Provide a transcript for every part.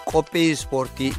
qophii ispoortii.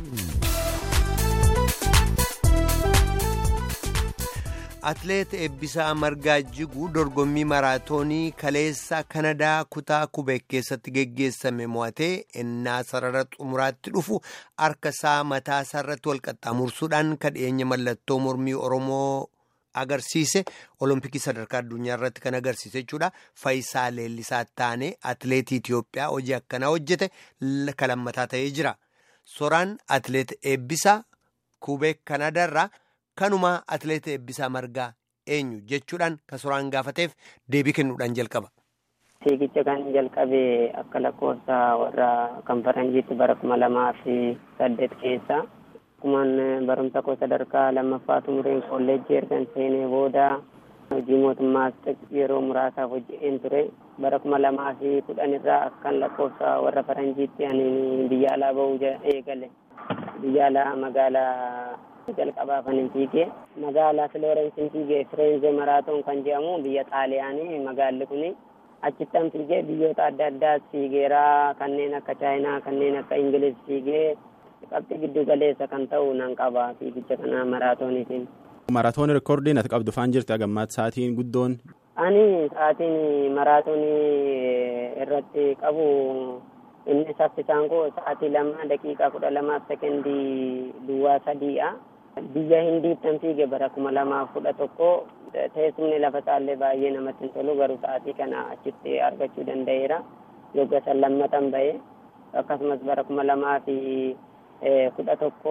Atileet Eebbisaa Margaa Jiguu dorgommii maraatoonii kaleessa Kanadaa kutaa Kubeek keessatti geggeessame mo'atee innaa sarara xumuraatti dhufu harka isaa mataa isaarratti wal qaxxaamursuudhaan kadheenya mallattoo mormii Oromoo agarsiise olompikii sadarkaa addunyaa irratti kan agarsiise jechuudha. Faayisaa Leellisaa Taanee atileetii Itoophiyaa hojii akkanaa hojjete kalammataa ta'ee jira. Soraan atileet Eebbisaa Kubeek Kanadaarraa. Kanuma atileet Eebbisaa Margaa eenyu jechuudhaan kan soraan gaafateef deebii kennuudhaan jalqaba. Fiigicha kan jalqabe akka lakkoofsa warra kan faranjiitti bara kuma lamaa fi saddeet keessa. Akkumaan barumsa koo sadarkaa lammaffaa xumureen kolleejjii ergan seenee booda hojii mootummaas yeroo muraasaaf hojjeteen ture. Bara kuma lamaa fi kudhan irraa akkan lakkoofsa warra faranjiitti ani biyya alaa bahuu eegale. Biyya alaa magaalaa. jalqabaa kan hin fiigee magaalaa filoorensiin fiigee fireenze maraatoon kan jedhamu biyya xaaliyaanii magaalli kun achittan fiigee biyyoota adda addaas fiigeeraa kanneen akka chaayinaa kanneen akka ingiliz fiigee qabxii giddu galeessa kan ta'u nan qaba fiigicha kana maraatooniitiin. Maraatoon reekoordiin ati qabdu faan jirti agammaatti sa'aatiin guddoon. Ani sa'aatiin maraatoonii irratti qabu inni saffisaan koo sa'aatii lama daqiiqaa kudha lamaaf sekendii duwwaa sadiidha. biyya hindiittan fiige bara kuma lamaaf kudha tokko teessumni lafa isaallee baay'ee namatti hin tolu garuu sa'aatii kana achitti argachuu danda'eera yogga san lammatan ba'e akkasumas bara kuma lamaa fi kudha tokko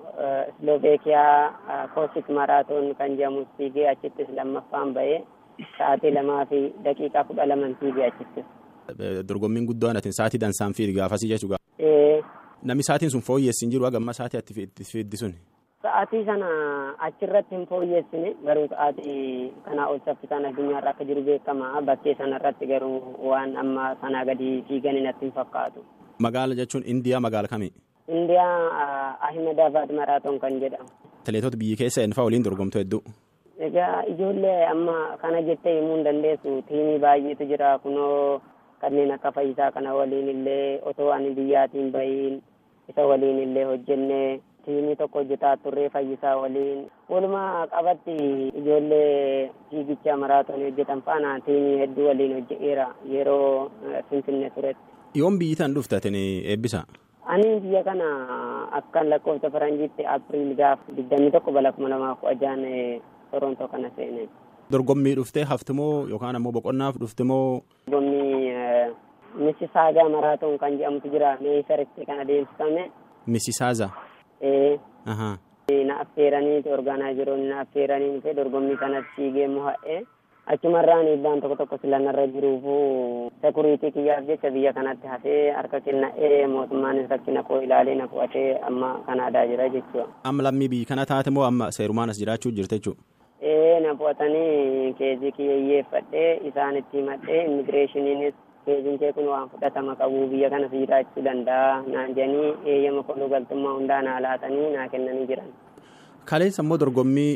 Slovaakiyaa koosik maraatoon kan jedhamu fiigee achittis lammaffaan ba'e sa'aatii lamaa fi daqiiqaa kudha laman fiigee achittis. Dorgommiin guddaan atin sa'aatii dansaan fiigi gaafasii jechuudha. Namni sa'aatiin sun fooyyessi hin jiru agamma sa'aatii atti fiiddi sun. Sa'aatii sana achirratti hin fooyyessine garuu sa'aatii kanaa ol saffisaan addunyaarra akka jiru beekama bakkee sanarratti garuu waan amma sanaa gadi fiigan natti hin fakkaatu. Magaala jechuun Indiyaa magaala kami? Indiyaa Ahmedabad maraatoon kan jedhamu. Atileetota biyyi keessa eenyufaa waliin dorgomtu hedduu. Egaa ijoollee amma kana jettee himuu hin dandeessu tiimii baay'eetu jira kunoo kanneen akka fayyisaa kana waliin illee otoo ani biyyaatiin bahiin isa waliin illee hojjennee tiimii tokko hojjetaa turree fayyisaa waliin walumaa qabatti ijoollee fiigicha maraatoonii hojjetan faana tiimii hedduu waliin hojjeteera yeroo finfinnee turetti. Yoom biyyi tan dhuftatin eebbisa? Ani biyya kana akkan lakkoofsa faranjiitti apiriil gaaf digdamii tokko bara kuma lamaaf kudha jaha torontoo kana seene. Dorgommii dhuftee haftimoo yookaan ammoo boqonnaaf dhuftimoo? Dorgommii Misisaagaa maraatoon kan jedhamutu jira meesaritti kan adeemsifame. Misisaaza? Ee. Na affeeraniiti orgaanaayizeroonni na affeeranii dhufee dorgommii kanatti fiigee mo'a'ee achumarraan dhiibbaan tokko tokko silanarra jiruufu sekuriitii kiyyaaf jecha biyya kanatti hafee harka kenna'ee mootummaanis rakkina koo ilaalee na qo'atee amma kanaadaa jira jechuudha. Amma lammii biyyi kana taate moo amma seerumaan as jiraachuu jirte jechuudha? Ee na qo'atanii keezii kiyyeeffadhee isaanitti himadhee immigireeshiniinis keeziin kee kun waan fudhatama qabu biyya kanas jiraachuu danda'a naan jedhanii eeyyama koluu galtummaa hundaa naa laatanii naa kennanii jiran. Kaleessa immoo dorgommii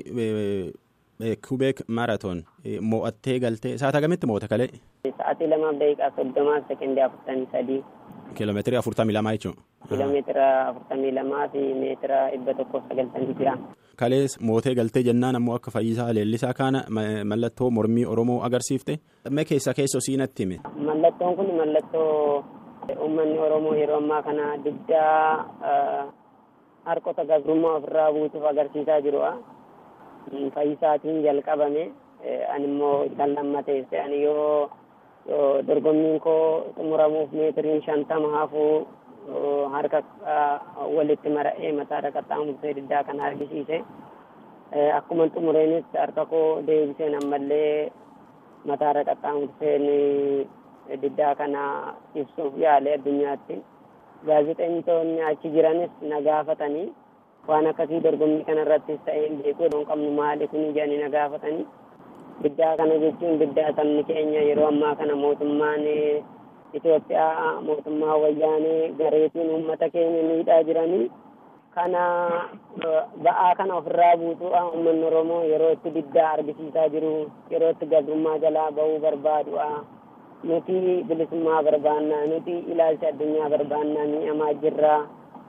Kubeek Maraatoon mo'attee galtee sa'aatii agamitti mo'ate kalee? Sa'aatii lamaaf daqiiqaa soddomaaf sekendii afurtamii sadii. Kiiloomeetirii afurtamii lamaa jechuudha. Kiiloomeetira afurtamii lamaa fi meetira dhibba tokkoof sagaltamii jira. Kalees mootee galtee jennaan ammoo akka fayyisaa leellisaa kana mallattoo mormii Oromoo agarsiifte. Mee keessa keessoo siinatti hime. Mallattoon kun mallattoo uummanni Oromoo yeroo ammaa kana diddaa harkota gabrummaa ofirraa buusuuf agarsiisaa jirudha. Fayyisaatiin jalqabame ani immoo kan lammateesse ani yoo dorgommiin koo xumuramuuf meetiriin shantama hafuu harka walitti mara'ee mataarra qaxxaamursee diddaa kana argisiise. Akkuma xumureenis harka koo deebiseen ammallee mataarra qaxxaamurseen diddaa kana ibsuuf yaale addunyaatti. Gaazexeessitoonni achi jiranis na gaafatanii waan akkasii dorgommii kanarrattis ta'ee beekuu hin qabnu maali kuni jedhanii na gaafatanii. Diddaa kana jechuun diddaa sabni keenya yeroo ammaa kana mootummaan Itoophiyaa mootummaa wayyaanee gareetiin uummata keenya miidhaa jiranii kana ba'aa kana ofirraa buusuudha uummanni Oromoo yeroo itti diddaa argisiisaa jiru yeroo itti gabrummaa jalaa bahuu barbaaduudha. Nuti bilisummaa barbaannaa nuti ilaalcha addunyaa barbaannaa mi'amaa jirra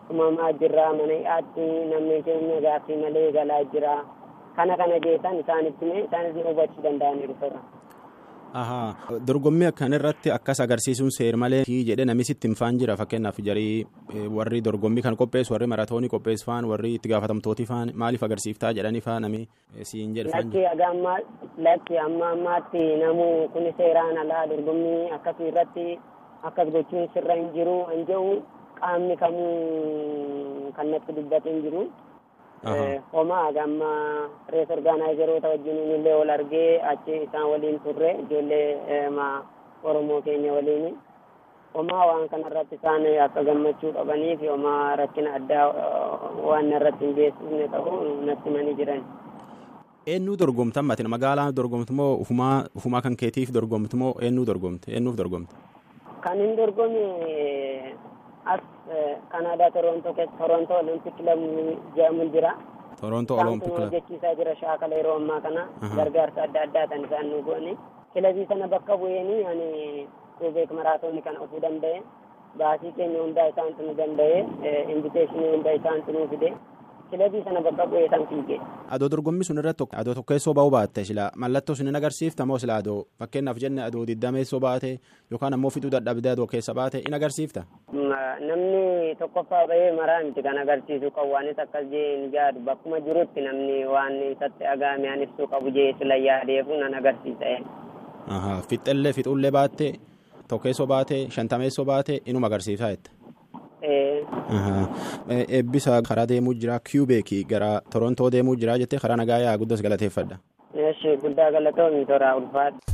uumamaa jirra mana hidhaatti namni keenya gaaffii malee galaa jira kana kana geessan isaanitti mee isaanis ni hubachuu danda'aniiru sirra. Ahaa dorgommii akkan irratti akkas agarsiisuun seer malee jedhe nami sitti himfaan jira fakkeenyaaf jarii warri dorgommii kan qopheessu warri maratoonii qopheessu faan warri itti gaafatamtooti faan maaliif agarsiiftaa jedhanii faa nami siin jedhe faan Lakki aga ammaa lakki amma ammaatti namu kun seeraan alaa dorgommii akkasii irratti akkas gochuun sirra hin jiru hin jiru qaamni kamuu kan natti dubbate hin jiru. Homaa aga amma rees orgaanaayizeroota wajjin illee wal argee achi isaan waliin turre ijoollee Oromoo keenya waliin. Homaa waan kanarratti isaan akka gammachuu qabanii fi homaa rakkina addaa waan irratti hin geessifne ta'u natti himanii jiran. Eenyuu dorgomtan matin magaalaa dorgomtu moo ufumaa kan keetiif dorgomtu moo eenyuu dorgomte eenyuuf dorgomte? Kan hin dorgomi as Kanaadaa Torontoo keessa Torontoo Olympic Club jedhamu jira. Torontoo Isaan Olympic kun Club. hojjechiisaa jira shaakala yeroo ammaa kana Aha. gargaarsa adda addaa kan isaan nu goone. Kilabii sana bakka bu'eenii ani Qubeek maraatoonni kana ofuu danda'e. Baasii keenya hundaa isaantu nu danda'e. Inviteeshinii hundaa isaantu nu fide. Kilabii sana bakka bu'ee san fiige. Adoo dorgommii sun irratti adoo tokkeessoo ba'uu baatte sila mallattoo sun hin agarsiifta moo sila adoo fakkeenyaaf jenne adoo diddameessoo baate yookaan ammoo fixuu dadhabdee adoo keessa baate in agarsiifta. Ma- Namni tokkoffaa bahee maraa miti kan agarsiisu qabu waanis akkas jee hin jaadu bakkuma jirutti namni waan isatti dhagahame an ibsuu qabu jee sila yaadeefu nan agarsiisa. Ahaa fixxellee fixullee baatte tokkeessoo baate shantameessoo baate inuma agarsiisaa jette. Eh, Ahaa. Eh, Eebbisa karaa deemuu jira kiubeekii gara Torontoo deemuu jira jettee karaa nagaa yaa guddas galateeffadha. Eeshi guddaa galatoomii toraa ulfaata.